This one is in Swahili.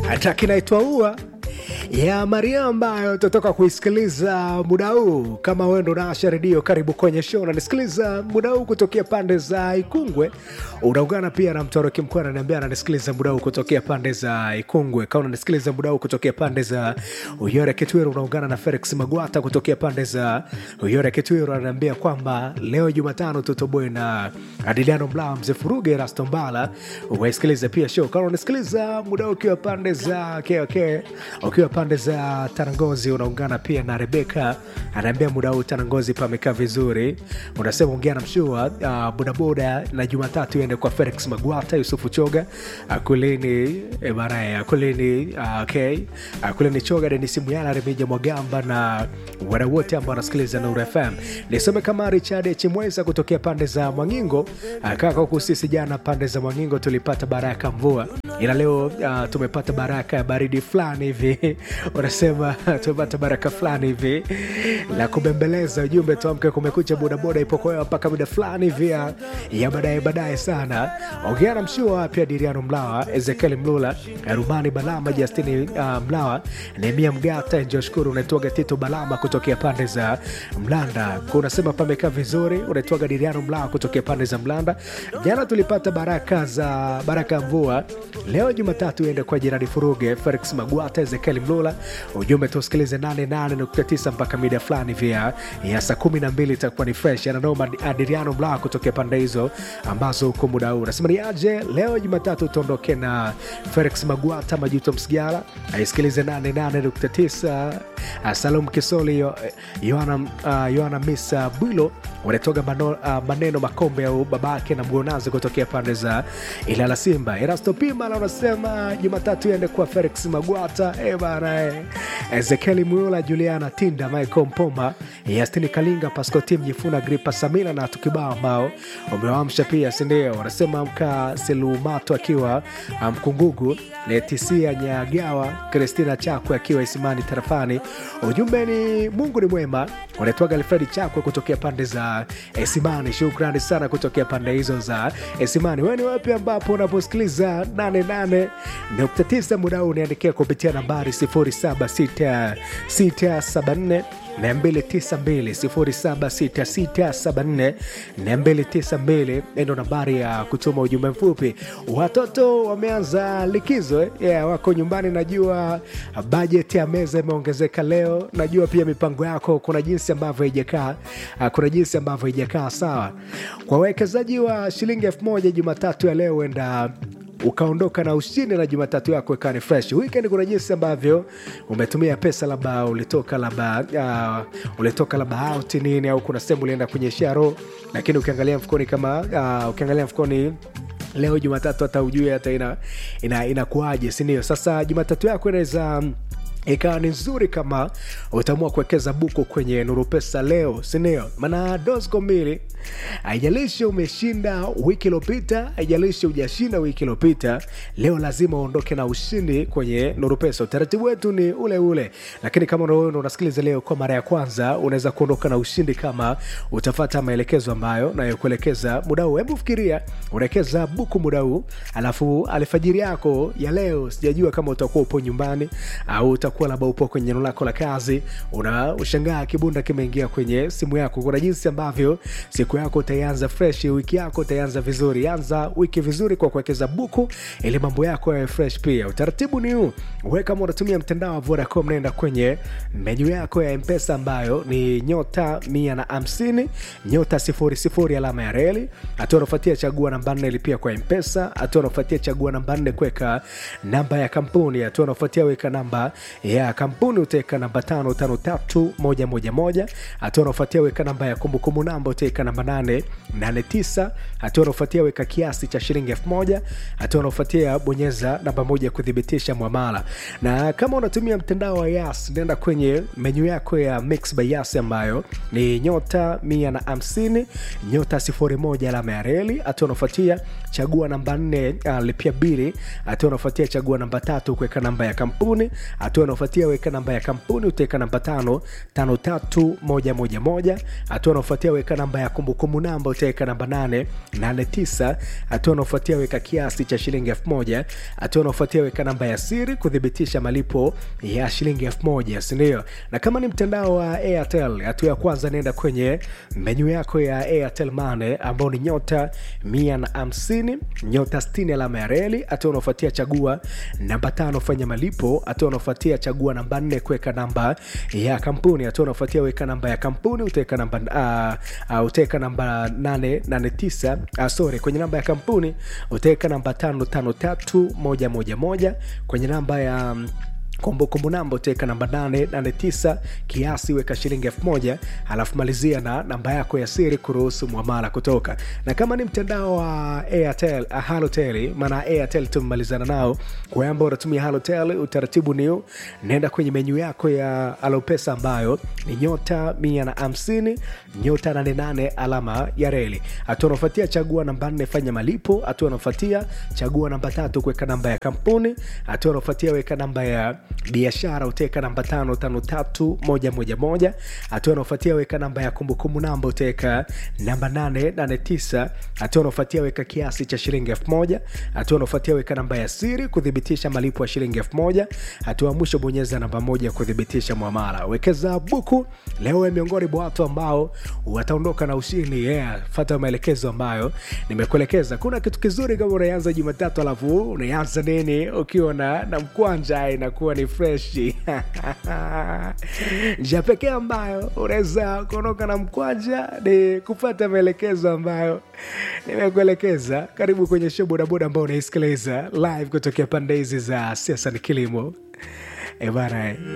track inaitwa ua ya Maria ambayo tutatoka kuisikiliza muda huu. Kama wewe ndo naasha redio, karibu kwenye show unanisikiliza muda huu kutokea pande za Ikungwe. Unaungana pia na Mtoroki Mkuu ananiambia ananisikiliza muda huu kutokea pande za Ikungwe. Kama unanisikiliza muda huu kutokea pande za Uyore Kitwiru, unaungana na Felix Magwata kutokea pande za Uyore Kitwiru, ananiambia kwamba leo Jumatano tutoboe na Adiliano Mlaa, Mzee Furuge, Rasto Mbala. Waisikilize pia show kama unasikiliza muda huu ukiwa pande za KK, ukiwa pande za Tarangozi unaungana pia na Rebeka anaambia muda huu Tarangozi pamekaa vizuri. Unasema ongea na mshua uh, bodaboda na Jumatatu iende kwa Felix Magwata, Yusufu Choga, Akulini eh, baraye Akulini uh, okay. Akulini Choga, Denisi Muyala, Remija Mwagamba na wadau wote ambao wanasikiliza Nuru FM. Nisome kama Richard Chimweza kutokea pande za Mwangingo. Uh, kaka huku sisi jana pande za Mwangingo tulipata baraka mvua, ila leo uh, tumepata baraka ya baridi fulani hivi unasema tumepata baraka fulani hivi la kubembeleza ujumbe tuamke kumekucha bodaboda ipokoewa mpaka muda fulani hivi ya ya baadaye baadaye sana ongea na mshua pia diriano mlawa ezekiel mlula rumani balama justini uh, mlawa nemia mgata njoshukuru unaitwaga tito balama kutokea pande za mlanda unasema pamekaa vizuri unaitwaga diriano mlawa kutokea pande za mlanda jana tulipata baraka za baraka ya mvua leo jumatatu ende kwa jirani furuge felix magwata ezekiel mlula ujumbe tusikilize 88.9 mpaka mida fulani vya ya saa 12 itakuwa ni fresh ananoma adiriano mlaa kutokea pande hizo ambazo huko muda huu nasema ni aje leo jumatatu tuondoke na felix magwata majuto msigala aisikilize 88.9 uh, salum kisoli Yo- yohana uh, yohana misa bwilo wanatoga mano, uh, maneno makombe au babake na mgonazi kutokea pande za ilala simba erasto pima unasema jumatatu iende kwa felix magwata e bana e. ezekieli muyula juliana tinda michael mpoma yastini kalinga pascotim jifuna gripa samila na tukibao ambao umewamsha pia sindio wanasema mka selumato akiwa uh, mkungugu letisia nyagawa kristina chakwe akiwa isimani tarafani ujumbe ni mungu ni mwema unaitwaga alfredi chakwe kutokea pande za esimani shukrani sana kutokea pande hizo za esimani wewe ni wapi ambapo unaposikiliza 88.9 muda huu unaandikia kupitia nambari 076674 292 ndo nambari ya kutuma ujumbe mfupi watoto wameanza likizo eh? yeah, wako nyumbani najua bajeti ya meza imeongezeka leo najua pia mipango yako kuna jinsi ambavyo haijakaa ah, kuna jinsi ambavyo haijakaa sawa kwa wawekezaji wa shilingi elfu moja jumatatu ya leo huenda ukaondoka na ushindi na jumatatu yako ikawa ni fresh weekend kuna jinsi ambavyo umetumia pesa labda ulitoka labda uh, ulitoka labda out nini au kuna sehemu ulienda kwenye sharo lakini ukiangalia mfukoni kama uh, ukiangalia mfukoni leo jumatatu hata ujue hata ina inakuaje ina inakuwaje, sindio sasa jumatatu yako inaweza ikawa ni nzuri kama utaamua kuwekeza buku kwenye nuru pesa leo sindio maana dosco mbili haijalishi umeshinda wiki iliopita haijalishi ujashinda wiki iliopita leo lazima uondoke na ushindi kwenye nuru pesa utaratibu wetu ni ule ule lakini kama wewe ndo unasikiliza leo kwa mara ya kwanza unaweza kuondoka na ushindi kama utafata maelekezo ambayo nayokuelekeza muda huu hebu fikiria unawekeza buku muda huu alafu alfajiri yako ya leo sijajua kama utakuwa upo nyumbani au utakuwa labda upo kwenye eneo lako la kazi una ushangaa kibunda kimeingia kwenye simu yako kuna jinsi ambavyo siku yako utaianza fresh wiki yako utaianza vizuri anza wiki vizuri kwa kuwekeza buku ili mambo yako yawe fresh pia utaratibu ni huu we kama unatumia mtandao wa vodacom naenda kwenye menyu yako ya mpesa ambayo ni nyota mia na hamsini nyota sifuri sifuri alama ya reli hatua unafuatia chagua namba nne lipia kwa mpesa hatua unafuatia chagua namba nne kuweka namba ya kampuni hatua unafuatia weka namba ya kampuni utaweka namba tano tano tatu moja moja moja hatua unafuatia weka namba ya kumbukumbu namba utaweka namba nane nane tisa hatua unafuatia weka kiasi cha shilingi elfu moja hatua unafuatia bonyeza namba moja kuthibitisha mwamala na kama unatumia mtandao wa yas nenda kwenye menyu yako ya mix by yas ambayo ni nyota mia na hamsini nyota sifuri moja alama ya reli hatua unafuatia chagua namba nne uh, lipia bili hatua unafuatia chagua namba tatu kuweka namba ya kampuni hatua unaofuatia weka namba ya kampuni utaweka namba tano tano tatu moja moja moja hatua unaofuatia weka namba ya kumbukumbu namba utaweka namba nane nane tisa hatua unaofuatia weka kiasi cha shilingi elfu moja hatua unaofuatia weka namba ya siri kuthibitisha malipo ya shilingi elfu moja sindio na kama ni mtandao wa airtel hatua ya kwanza nenda kwenye menyu yako ya airtel mane ambao ni nyota mia na hamsini nyota 60 alama ya reli hatua unaofuatia chagua namba tano fanya malipo hatua unaofuatia chagua namba nne kuweka namba ya kampuni hatua unaofuatia weka namba ya kampuni utaweka namba uh, uh, utaweka namba 889 uh, sorry kwenye namba ya kampuni utaweka namba 553111 kwenye namba ya um, kumbukumbu namba utaweka namba 889 kiasi weka shilingi 1000 alafu malizia na namba yako ya siri kuruhusu mwamala kutoka na kama ni mtandao wa airtel uh, halotel maana airtel tumemalizana nao kwa ambao unatumia halotel utaratibu ni naenda kwenye menyu yako ya alopesa ambayo ni nyota 150 nyota 88 alama ya reli hatua unaofuatia chagua namba 4 fanya malipo hatua unaofuatia chagua namba tatu kuweka namba ya kampuni hatua unaofuatia weka namba ya biashara utaweka namba tano tano tatu moja moja moja hatua unaofuatia weka namba ya kumbukumbu namba utaweka namba nane nane tisa hatua unaofuatia weka kiasi cha shilingi elfu moja hatua unaofuatia weka namba ya siri kuthibitisha malipo ya shilingi elfu moja hatua mwisho bonyeza namba moja kuthibitisha mwamala wekeza buku leo ya miongoni mwa watu ambao wataondoka na ushindi yeah, fata maelekezo ambayo nimekuelekeza kuna kitu kizuri kama unaanza jumatatu alafu unaanza nini ukiwa na, na mkwanja inakuwa ni freshi njia pekee ambayo unaweza kuondoka na mkwanja ni kupata maelekezo ambayo nimekuelekeza karibu kwenye show bodaboda ambao unaisikiliza live kutokea pande hizi za siasa ni kilimo ebana